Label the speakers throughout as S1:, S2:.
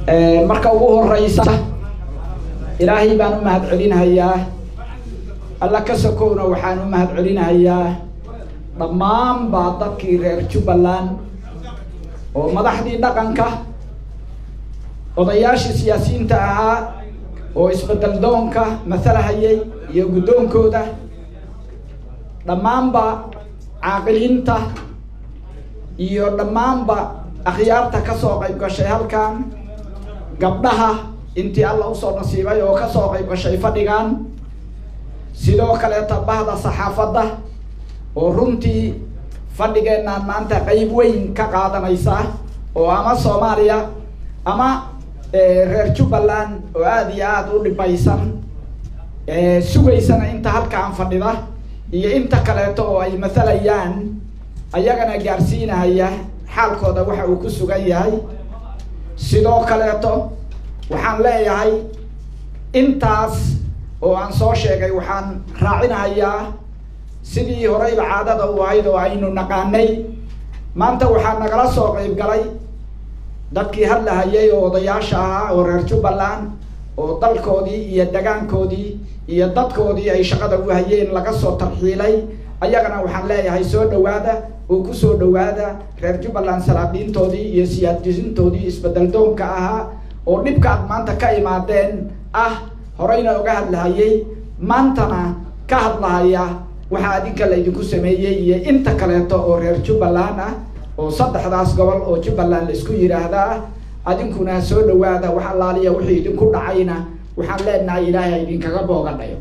S1: marka ugu horeysa ilaahay baan u mahad celinahayaa alla ka sokowna waxaan u mahad celinahayaa dhammaan baa dadkii reer jubbaland oo madaxdii dhaqanka odayaashii siyaasiyiinta ahaa oo isbedel doonka matalahayay iyo guddoonkooda dhammaanba caaqiliinta iyo dhammaanba akhyaarta kasoo qayb gashay halkan gabdhaha intii alla usoo nasiibay oo kasoo qayb gashay fadhigan sidoo kaleeta bahda saxaafadda oo runtii fadhigeenaan maanta qeyb weyn ka qaadanaysa oo ama soomaaliya ama reer jubbaland oo aada iyo aada u dhibaysan sugaysana inta halkaan fadhida iyo inta kaleeto oo ay mathalayaan ayagana gaarsiinaya xaalkooda waxa uu ku sugan yahay sidoo kaleeto waxaan leeyahay intaas oo aan soo sheegay waxaan raacinahayaa sidii horeyba caadada u ahayd oo aynu naqaanay maanta waxaa nagala soo qeyb galay dadkii hadlahayay oo odayaasha ahaa oo reer jubbaland oo dalkoodii iyo degaankoodii iyo dadkoodii ay shaqada u hayeen laga soo tarxiilay ayagana waxaan leeyahay soo dhawaada oo kusoo dhawaada reer jubbaland salaadiintoodii iyo siyaasiyiintoodii isbedel doonka ahaa oo dhibka ad maanta ka imaadeen ah horeyna oga hadlahayay maantana ka hadlahaya waxaa adinka laydinku sameeyey iyo inta kaleeto oo reer jubbaland ah oo saddexdaas gobol oo jubbaland laisku yidhaahdaa adinkuna soo dhawaada wax allaaliya wixii idinku dhacayna waxaan leenahay ilaahay idinkaga boogadhayo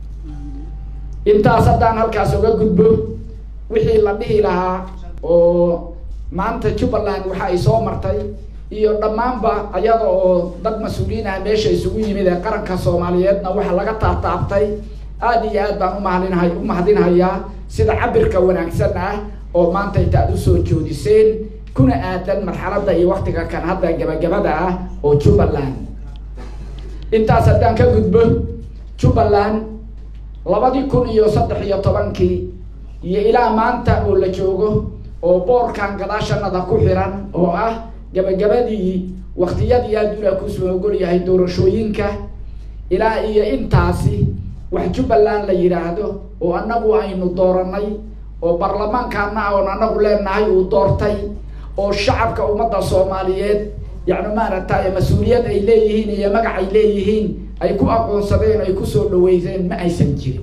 S1: intaas haddaan halkaas oga gudbo wixii la dhihi lahaa oo maanta jubbaland waxa ay soo martay iyo dhammaanba ayada oo dad mas-uuliyiin ah meesha isugu yimid ee qaranka soomaaliyeedna waxa laga taabtaabtay aada iyo aad baan umahadinhay umahadinhayaa sida cabirka wanaagsan ah oo maanta inta ad usoo joodiseen kuna aadan marxaladda iyo waktiga kan hadda gabagabada ah oo jubbaland intaas haddaan ka gudbo jubbaland labadii kun iyo saddex iyo tobankii iyo ilaa maanta oo la joogo oo boorkan gadaashanada ku xiran oo ah gabagabadii waktiyadii aadula kusoo ogol yahay doorashooyinka ilaa iyo intaasi wax jubbaland la yidhaahdo oo annagu aynu dooranay oo baarlamaankaana oon anagu leenahay uu doortay oo shacabka ummadda soomaaliyeed yacni maaragtay mas-uuliyad ay leeyihiin iyo magac ay leeyihiin ay ku aqoonsadeen ay kusoo dhaweyseen ma aysan jirin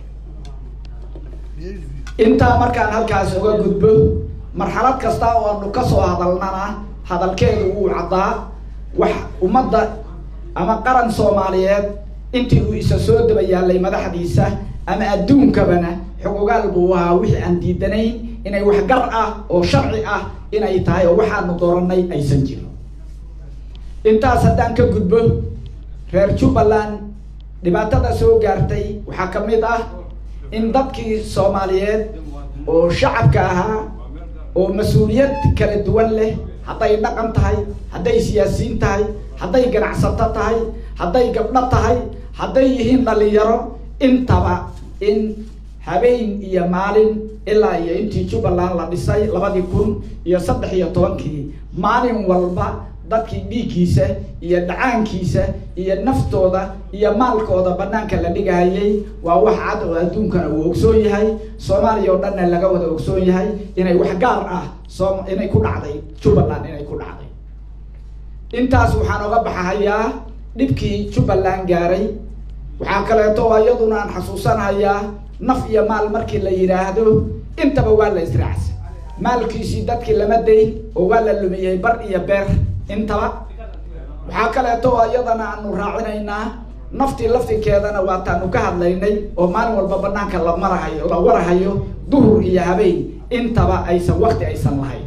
S1: intaa markaan halkaas uga gudbo marxalad kasta oo aanu kasoo hadalnana hadalkeedu wuu caddaa wax ummadda ama qaran soomaaliyeed intii uu isa soo daba yaalay madaxdiisa ama adduunkabana xogogaal buu ahaa wixii aan diidanayn inay wax gar ah oo sharci ah inay tahay oo waxaanu dooranay aysan jirin intaas haddaan ka gudbo reer jubbaland dhibaatada soo gaartay waxaa ka mid ah in dadkii soomaaliyeed oo shacabka ahaa oo mas-uuliyad kala duwan leh hadday dhaqan tahay hadday siyaasiyiin tahay hadday ganacsato tahay hadday gabdho tahay hadday yihiin dhalinyaro intaba in habeen iyo maalin ilaa iyo intii jubbaland la dhisay labadii kun iyo saddex iyo tobankii maalin walba dadkii dhiiggiisa iyo dhacaankiisa iyo naftooda iyo maalkooda banaanka la dhigahayay waa wax cad oo adduunkana uu ogsoon yahay soomaaliya oo dhanna laga wada ogsoon yahay inay wax gaar ah soo inay ku dhacday jubbaland inay ku dhacday intaas waxaan oga baxahayaa dhibkii jubbaland gaaray waxaa kaleeto iyaduna aan xasuusanahayaa naf iyo maal markii la yidhaahdo intaba waa la israacsa maalkiisii dadkii lama dayn oo waa la lumiyey bar iyo beer intaba waxaa kaleeto iyadana aanu raacinaynaa naftii laftinkeedana waataanu ka hadlaynay oo maalin walba banaanka la marahayo la warahayo duhur iyo habeen intaba aysan wakti aysan lahayn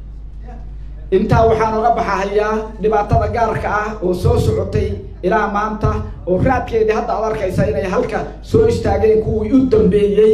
S1: intaa waxaan oga baxahayaa dhibaatada gaarka ah oo soo socotay ilaa maanta oo raadkeedii hadda ad arkaysa inay halka soo istaageen kuwii u dambeeyey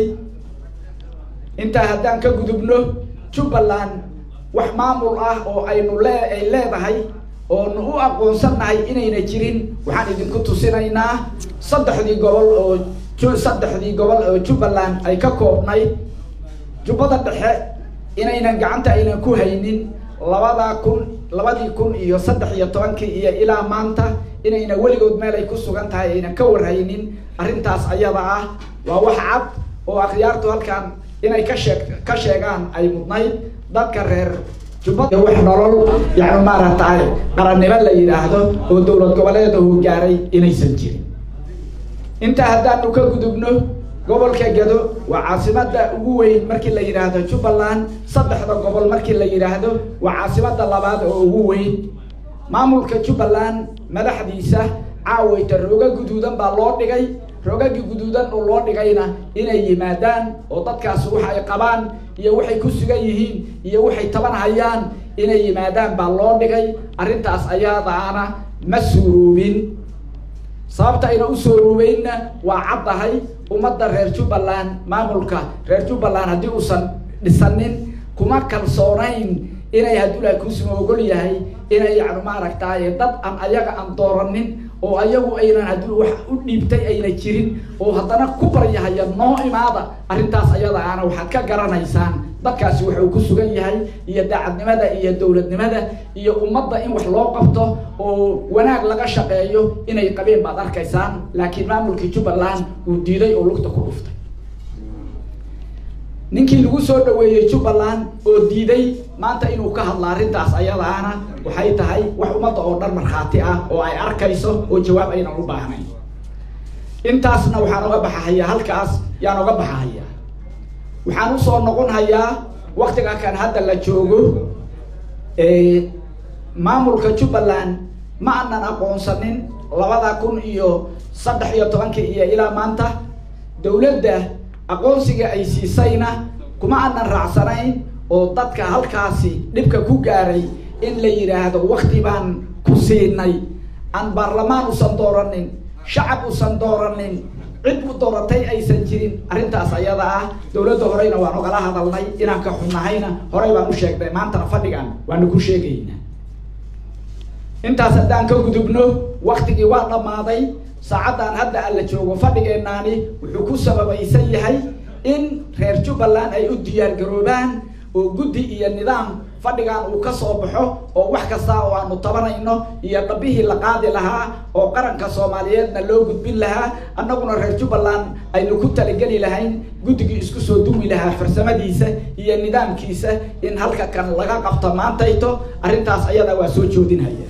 S1: intaa haddaan ka gudubno jubbaland wax maamul ah oo aynu lee ay leedahay oonu u aqoonsannahay inayna jirin waxaan idinku tusinaynaa saddexdii gobol oo saddexdii gobol oo jubbaland ay ka koobnayd jubbada dhexe inaynan gacanta aynan ku haynin labada kun labadii kun iyo saddex iyo tobankii iyo ilaa maanta inayna weligood meel ay ku sugan tahay ayna ka warhaynin arrintaas ayada ah waa wax cad oo akhyaartu halkan inay ka sheeg ka sheegaan ay mudnayd dadka reer jubbada wax nolol yani maaragtay qarannimo la yidhaahdo oo dowlad goboleeda uu gaaray inaysan jirin intaa haddaanu ka gudubno gobolka gado waa caasimada ugu weyn markii la yidhaahdo jubbaland saddexda gobol markii la yidhaahdo waa caasimada labaad oo ugu weyn maamulka jubbaland madaxdiisa caawayta rooga guduudan baa loo dhigay roogagii guduudan oo loo dhigayna inay yimaadaan oo dadkaas waxa ay qabaan iyo waxay ku sugan yihiin iyo waxay taban hayaan inay yimaadaan baa loo dhigay arrintaas ayaadaana ma suuroobin sababta ayna u suuroobeynna waa caddahay ummadda reer jubbaland maamulka reer jubbaland haddii uusan dhisanin kuma kalsoonayn inay hadduu laha kuusuma ogol yahay inay yani maaragtaaye dad aan ayaga aan dooranin oo ayagu aynan haddii wax u dhiibtay ayna jirin oo haddana ku baryahaya noo imaada arrintaas ayada aana waxaad ka garanaysaan dadkaasi wuxuu ku sugan yahay iyo daacadnimada iyo dowladnimada iyo ummadda in wax loo qabto oo wanaag laga shaqeeyo inay qabeen baad arkaysaan laakiin maamulkii jubbaland uu diiday oo lugta ku dhuftay ninkii lagu soo dhaweeyey jubbaland oo diiday maanta inuu ka hadla arrintaas ayadaana waxay tahay wax ummadda oo dhan markhaati ah oo ay arkayso oo jawaab aynan u baahnayn intaasna waxaan oga baxahayaa halkaas yaan oga baxahayaa waxaan usoo noqon hayaa waktiga kan hadda la joogo maamulka jubbaland ma anan aqoonsanin labada kun iyo saddex iyo tobankii iyo ilaa maanta dowladda aqoonsiga ay siisayna kuma anan raacsanayn oo dadka halkaasi dhibka ku gaaray in la yidhaahdo wakti baan ku siinay aan baarlamaan usan dooranin shacab usan dooranin cid u dooratay aysan jirin arrintaas ayada ah dowladda horeyna waan ogala hadalnay inaan ka xunnahayna horey baan u sheegnay maantana fadhigan waanu ku sheegaynaa intaas haddaan ka gudubno waktigii waa dhammaaday saacaddan hadda alla joogo fadhigeenaani wuxuu ku sababaysan yahay in reer jubbaland ay u diyaar garoobaan oo guddi iyo nidaam fadhigan uu ka soo baxo oo wax kasta oo aanu tabanayno iyo dhabihii la qaadi lahaa oo qaranka soomaaliyeedna loo gudbin lahaa annaguna reer jubbaland aynu ku talageli lahayn guddigii isku soo duwi lahaa farsamadiisa iyo nidaamkiisa in halka kan laga qabto maantayto arrintaas ayada waa soo joodinhaya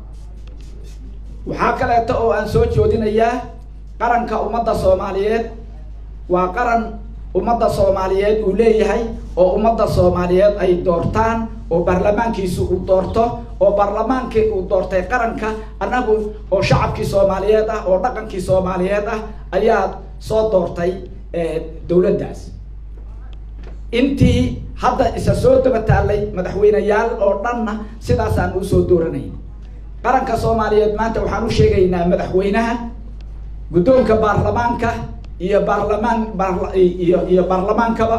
S1: waxaa kaleeto oo aan soo joodinayaa qaranka ummadda soomaaliyeed waa qaran ummadda soomaaliyeed uu leeyahay oo ummadda soomaaliyeed ay doortaan oo baarlamaankiisu uu doorto oo baarlamaankii uu doortay qaranka annagu oo shacabkii soomaaliyeed ah oo dhaqankii soomaaliyeed ah ayaa soo doortay dowladdaas intii hadda isa soo daba taallay madaxweyneyaal oo dhanna sidaasaan usoo dooranay qaranka soomaaliyeed maanta waxaan u sheegaynaa madaxweynaha guddoonka baarlamaanka iyo baarlamaan iyo iyo baarlamaankaba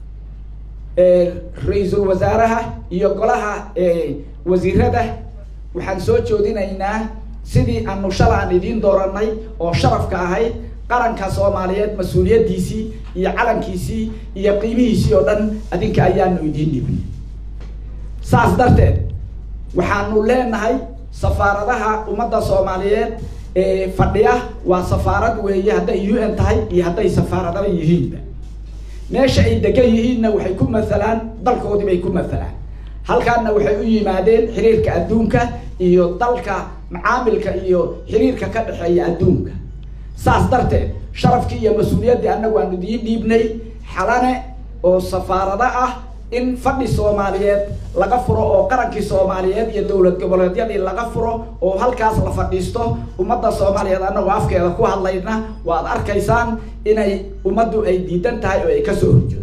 S1: ra-iisul wasaaraha iyo golaha wasiirada waxaan soo joodinaynaa sidii aanu shalaan idiin dooranay oo sharafka ahayd qaranka soomaaliyeed mas-uuliyaddiisii iyo calankiisii iyo qiimihiisii oo dhan adinka ayaanu idiin dhibin saas darteed waxaanu leenahay safaaradaha ummadda soomaaliyeed ee fadhiya waa safaarad weeye hadday u n tahay iyo hadday safaaradaba yihiinba meesha ay degan yihiinna waxay ku mathalaan dalkoodii bay ku mathalaan halkaana waxay u yimaadeen xiriirka adduunka iyo dalka macaamilka iyo xiriirka ka dhexeeya adduunka saas darteed sharafkii iyo mas-uuliyaddii annagu aanu idiin dhiibnay xalane oo safaarado ah in fadhi soomaaliyeed laga furo oo qarankii soomaaliyeed iyo dowlad goboleedyadii laga furo oo halkaas la fadhiisto ummadda soomaaliyeed annagoo afkeeda ku hadlayna waad arkaysaan inay ummaddu ay diidan tahay oo ay kasoo horjeedo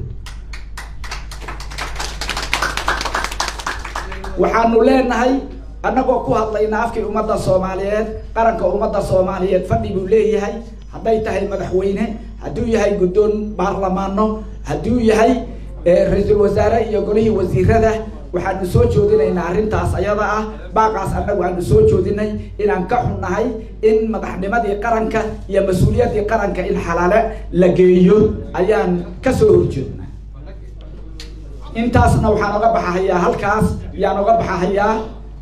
S1: waxaanu leenahay annagoo ku hadlayna afkii ummadda soomaaliyeed qaranka ummadda soomaaliyeed fadhi buu leeyahay hadday tahay madaxweyne hadduu yahay guddoon baarlamaano hadduu yahay ra-iisul wasaare iyo golihii wasiirada waxaanu soo joodinaynaa arrintaas ayada ah baaqaas annagu aanu soo joodinay inaan ka xunnahay in madaxnimadii qaranka iyo mas-uuliyaddii qaranka in xalaale la geeyo ayaan kasoo horjeednaa intaasna waxaan oga baxahayaa halkaas yaan oga baxahayaa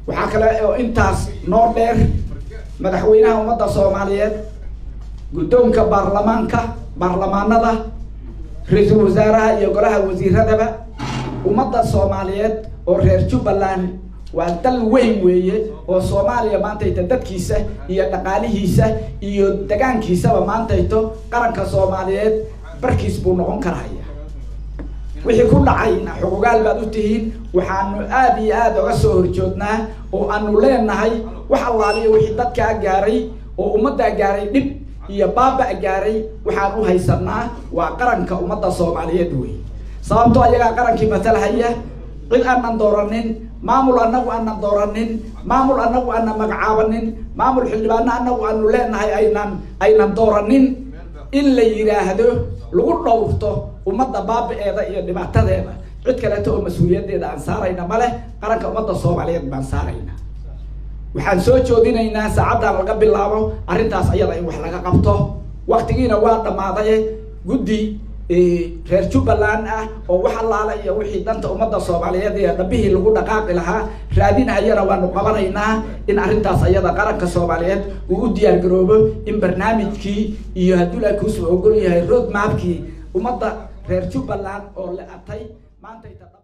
S1: waxaa kale oo intaas noo dheer madaxweynaha ummadda soomaaliyeed guddoonka baarlamaanka baarlamaanada ra-iisul wasaaraha iyo golaha wasiiradaba ummadda soomaaliyeed oo reer jubbaland waa dal weyn weeye oo soomaaliya maantayta dadkiisa iyo dhaqaalihiisa iyo degaankiisaba maantayto qaranka soomaaliyeed barkiis buu noqon karaya wixii ku dhacayna xuqugaal baad u tihiin waxaanu aada iyo aada oga soo horjoognaa oo aanu leenahay wax allaaliya wixii dadkaa gaaray oo ummaddaa gaaray dhib iyo baaba gaaray waxaan u haysanaa waa qaranka ummadda soomaaliyeed wey sababtoo ayagaa qarankii matalhaya cid aanan dooranin maamul anagu aanan dooranin maamul anagu aanan magacaabanin maamul xildhibaano anagu aanu leenahay aynan aynan dooranin in la yidhaahdo lagu dhowrto ummadda baabi-eeda iyo dhibaatadeeda cid kaleeto oo mas-uuliyaddeeda aan saarayna ma leh qaranka ummadda soomaaliyeed baan saarayna waxaan soo joodinaynaa saacaddan laga bilaabo arrintaas ayada in wax laga qabto waktigiina waa dhammaaday guddi reer jubbaland ah oo wax allaala iyo wixii danta ummadda soomaaliyeed iyo dhabihii lagu dhaqaaqi lahaa raadinayana waanu qabanaynaa in arrintaas ayada qaranka soomaaliyeed uu u diyaar garoobo in barnaamijkii iyo hadduu la kuusuu ogol yahay road mapkii ummadda reer jubbaland oo la atay maantayta